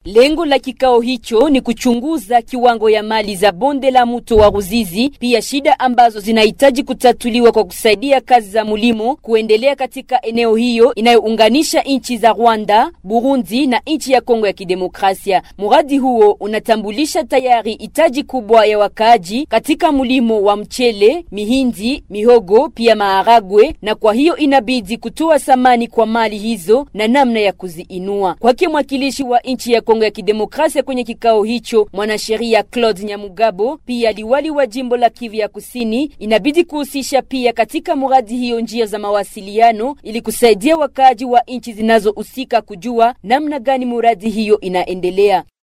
Lengo la kikao hicho ni kuchunguza kiwango ya mali za bonde la mto wa Ruzizi, pia shida ambazo zinahitaji kutatuliwa kwa kusaidia kazi za mulimo kuendelea katika eneo hiyo inayounganisha nchi za Rwanda, Burundi na nchi ya Kongo ya Kidemokrasia. Mradi huo unatambulisha tayari hitaji kubwa ya wakaaji katika mulimo wa mchele, mihindi, mihogo pia maharagwe, na kwa hiyo inabidi kutoa thamani kwa mali hizo na namna ya kuziinua. Kwake mwakilishi wa nchi ya Kongo ya Kidemokrasia kwenye kikao hicho, mwanasheria Claude Nyamugabo, pia liwali wa jimbo la Kivu ya Kusini, inabidi kuhusisha pia katika mradi hiyo njia za mawasiliano ili kusaidia wakaaji wa nchi zinazohusika kujua namna gani muradi hiyo inaendelea.